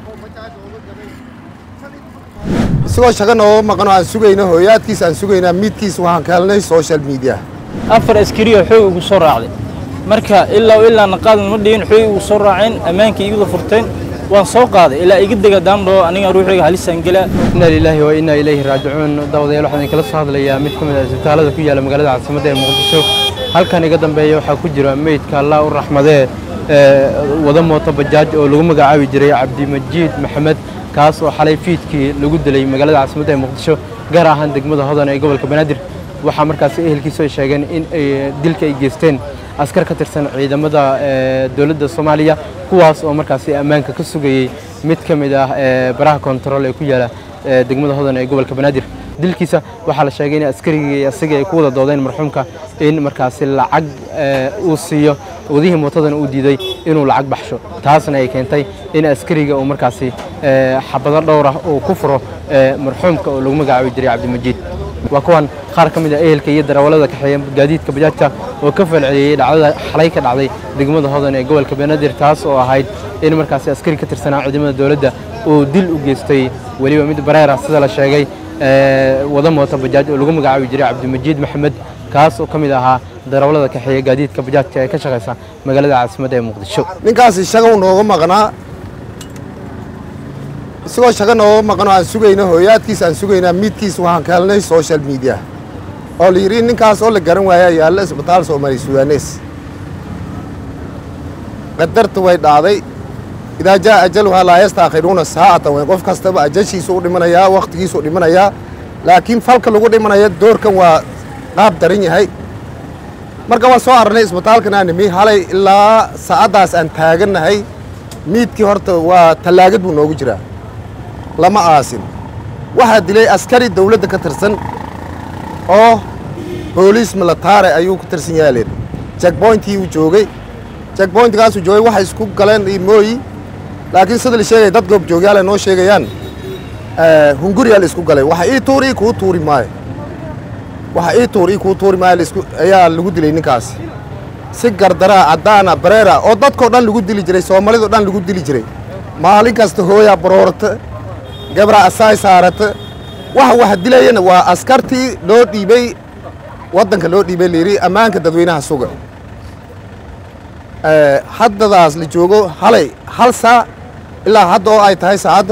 isagoo shaga nooga maqanoo aan sugayno hooyaadkiis aan sugaynaa miidkiis waxaan ka helnay social media afar askariyo xoog ugu soo raacday marka ilaa ilaa naqaadan ma dhigin xoog ugu soo raaceen ammaankii igada furteen waan soo qaaday ilaa iga dega daamdhoo aniga ruuxiga halisaan gelaa inna lilaahi wa inna ilayhi raajicuun dawadayaal waxaan idinkala soo hadlayaa mid ka mid ah isbitaalada ku yaalla magaalada caasimadda ee muqdisho halkan iga dambeeya waxaa ku jira meydka allah u raxmadee ee wada mooto bajaaj oo lagu magacaabi jiray cabdimajiid maxamed kaas oo xalay fiidkii lagu dilay magaalada caasimadda ee muqdisho gaar ahaan degmada hodan ee gobolka banaadir waxaa markaasi ehelkiisu ay sheegeen in ay dilka ay geysteen askar ka tirsan ciidamada ee dowladda soomaaliya kuwaas oo markaasi ammaanka ka sugayey mid ka mid ah ee baraha kontarool ee ku yaala ee degmada hodan ee gobolka banaadir dilkiisa waxaa la sheegay in askarigii isaga ay ku wada doodeen marxuumka in markaasi lacag ee, uu siiyo wadihii mootadana uu diiday inuu lacag baxsho taasna ay keentay in askariga uu markaasi ee, xabado dhowr ah uu ku furo ee, marxuumka oo lagu magacaabi jiray cabdimajiid waa kuwan qaar ka mid ah ehelka iyo darawallada kaxeeya gaadiidka bajaajka oo ka falceliyey dhacdada xalay ka dhacday degmada hodan ee gobolka banaadir taas oo ahayd in markaasi askari ka tirsanaa ciidamada dowladda uu dil u geystay weliba mid bareer ah sida la sheegay ee, wada mooto bajaaj oo lagu magacaabi jiray cabdimajiid maxamed kaas oo ka mid ahaa darawallada kaxeeya gaadiidka bajaajka ee ka shaqaysa magaalada caasimadda ee muqdisho ninkaasi shaga uu nooga maqnaa isagoo shaga nooga maqanoo aan sugayno hooyaadkiis aan sugaynaa miidkiis waxaan ka helnay social media oo la yidhi ninkaas oo la garan waayaa yaalla isbitaal soomaali sudanes qadarta way dhacday idaa jaa ajaluhaa laa yastaakhiruuna saacatan way qof kastaba ajashiisu u dhimanayaa wakhtigiisu u dhimanayaa laakiin falka lagu dhimanaya doorkan waa qaab daran yahay marka waan soo arnay isbitaalkan aan nimi halay ilaa saacaddaas aan taagannahay miidkii horta waa tallaagad buu noogu jiraa lama aasin waxaa dilay askari dawladda ka tirsan oo booliis militaare ayuu ka tirsan yahay leen jackboyntii uu joogay jackboyntkaasuu joogay waxay isku galeen iyo mooyi laakiin sida la sheegaya dad goobjoogyaal ay noo sheegayaan eh, hunguriyaa la isku galay waxa ii tuuri kuu tuuri maayo waxa ii tuur ii kuu tuuri maayo la isku ayaa lagu dilay ninkaasi si gardaraa caddaana bareera oo dadkoo dhan lagu dili jiray soomaalidoo dhan lagu dili jiray maalin kasta hooyaa baroorata gabra asaay saarata waxa waxa dilayana waa askartii loo dhiibay waddanka loo dhiibay layidhi ammaanka dadweynaha suga Eh, haddadaas la joogo halay hal saa ilaa hadda oo ay tahay saacadda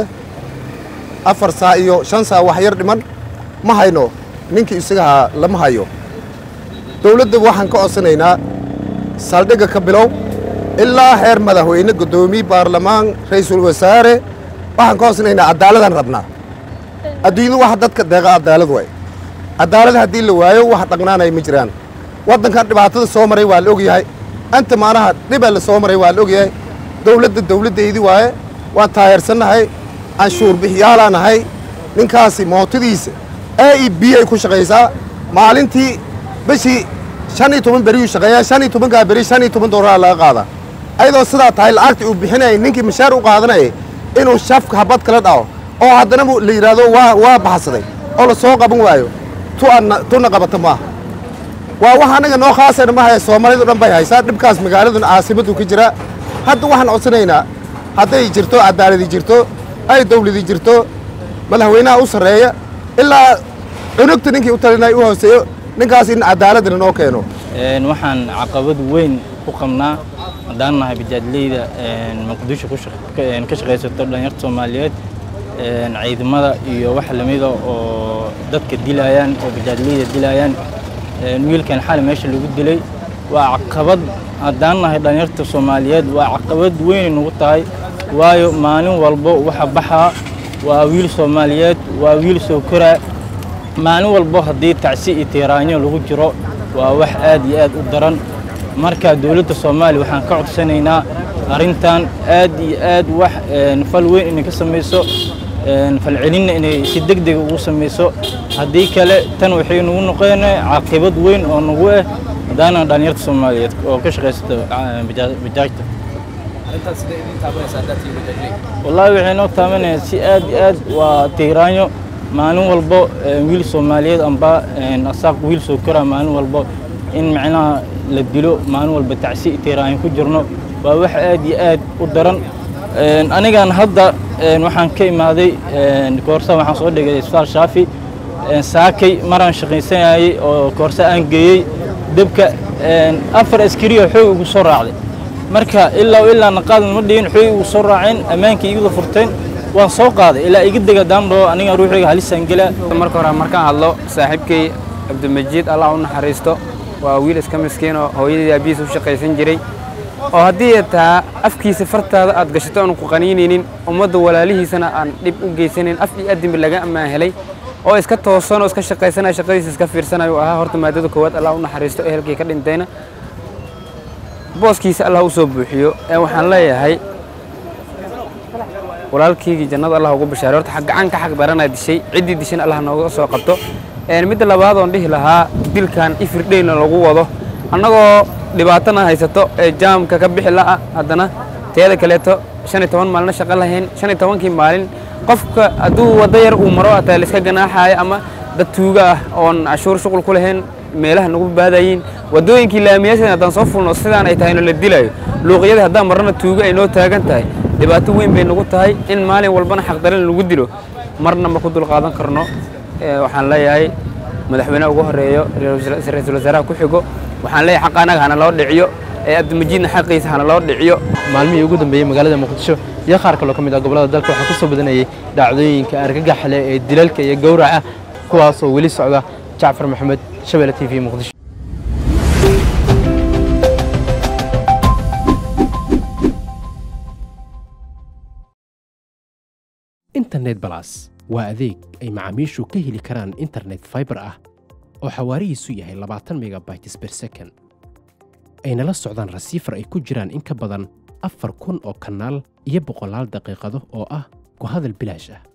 afar saa iyo shan saa wax yar dhiman ma hayno ninkii isagahaa lama hayo dowladda waxaan ka codsanaynaa saldhigga ka bilow ilaa heer madaxweyne guddoomiye baarlamaan ra'iisul wasaare waxaan ka codsanaynaa cadaaladaan rabnaa adduunyadu waxa dadka deeqa cadaalad waay cadaalad haddii la waayo wax dhaqnaanaya ma jiraan waddankan dhibaatada soo maray waa la ogyahay anta maanaha dhibaa la soo maray waa la ogyahay dowladda dowladdaydii waaye waan taayarsannahay canshuur bixiyaalaa nahay ninkaasi mootadiisa a e b ay ku shaqaysaa maalintii bishii shan iyo toban beriyuu shaqeeyaa shan iyo tobankaa beri shan iyo toban doolara laga qaadaa ayadoo sidaa tahay lacagtii uu bixinayay ninkii mashaar u qaadanayay inuu shafka habad kala dhaco oo haddana mu- la yidhaahdo waa waa baxsaday oo la soo qaban waayo tu anna tuna qabata maaha waa wax anaga noo khaasayna ma haya soomaalidu dhan bay haysaa dhibkaas magaaladuna caasimadu ka jira hadda waxaan codsanaynaa hadday jirto cadaaladi jirto ay dawladi jirto madaxweynaha u sarreeya ilaa cunugta ninkii u talinay u hooseeyo ninkaas in cadaaladna noo keeno Een, waxaan caqabad weyn ku qabnaa haddaan nahay bajaajleyda een, muqdisho ku shaq- ka een, ka shaqaysato dhalinyarta soomaaliyeed een, ciidamada iyo wax lamida oo dadka dilayaan oo bajaajleyda dilayaan een, wiilkan xali meesha lagu dilay waa caqabad haddaan nahay dhalinyarta soomaaliyeed waa caqabad weyn nagu tahay waayo maalin walbo waxa baxaa waa wiil soomaaliyeed waa wiil soo koraa maalin walbo haddii tacsi iyo tiiraanyo lagu jiro waa wax aad iyo aad u daran marka dowladda soomaaliya waxaan ka codsanaynaa arrintan aad iyo aad wax een, fal weyn inay ka samayso een, falcelinna inay si deg deg ugu samayso haddii kale tan waxay nagu noqon caaqibad weyn oo nagu ah haddaana dhalinyarta soomaaliyeed oo ka shaqaysata ah, bajaa- bajaajta wallaahi waxay noo taabanayaan si aad iyo aad waa tiiraanyo maalin walbo eh, wiil soomaaliyeed amba eh, asaaq wiil soo koraa maalin walbo in macnaha la dilo maalin walba tacsi iyo tiiraanyo ku jirno waa wax aad iyo aad u daran anigan hadda waxaan ka imaaday koorsa waxaan soo dhigay isbitaal shaafi saakay maraan shaqaysanayay oo koorsa aan geeyey debka afar askariya xoog igu soo raacday marka ilaa ilaa naqaadan ma dhigin xoog igu soo raaceen ammaankii igada furteen waan soo qaaday ilaa iga dega daandhoo aniga ruuxiga halisaan gelaa marka hore markaan hadlo saaxiibkay cabdimajiid allah u naxariisto waa wiil iska miskiin oo hooyadii aabihiisa u shaqaysan jiray oo haddii taa afkiisa fartaada aad gashato aanu ku qaniinaynin ummadda walaalihiisana aan dhib u geysanayn af iyo adinba laga ammaan helay oo iska toosan oo iska shaqaysanaya shaqadiisa iska fiirsanayo ahaa horta maadada koowaad allah u naxariisto ehelkii ka dhintayna booskiisa allah u soo buuxiyo ee waxaan leeyahay walaalkaygii jannada allah ugu bashaaray horta gacan ka xaq daranaa dishay ciddii dishan allah nooga soo qabto midda labaad oon dhihi lahaa dilkan ifirdheyna lagu wado annagoo dhibaatana haysato ee jaamka ka bixi la'a haddana teeda kaleeto shan iyo toban maalina shaqo lahayn shan iyo tobankii maalin qofka hadduu waddo yar uu maro ataa la iska ganaaxaayo ama dad tuuga ah oon cashuur shuqul ku lahayn meelaha nagu baadayiin waddooyinkii laamiyaashan haddaan soo fulno sidaan ay tahayno la dilayo luuqyadii haddaan marrana tuuga ay noo taagan tahay dhibaato weyn bay nagu tahay in maalin walbana xaqdarin lagu dilo marna ma ku dulqaadan karno waxaan leeyahay madaxweyneha ugu horeeyo ra-iisul wasaaraha ku xigo waxaan leeyahay xaqa anaga hana loo dhiciyo ee abdimajiidna xaqiisa hana loo dhiciyo maalmihii ugu dambeeyey magaalada muqdisho iyo qaar kaloo ka mid ah gobollada dalka waxaa ku soo badanayay dhacdooyinka argagaxle ee dilalka iyo gowraca kuwaasoo weli socda jacfar maxamed shabeelle t v muqdisho internet balas waa adeeg ay macaamiishu ka heli karaan internet faibar ah oo xawaarihiisu yahay labaatan megabytes ber second ayna la socdaan rasiifar ay ku jiraan in ka badan afar kun oo kanaal iyo boqolaal daqiiqado oo ah ku hadal bilaash ah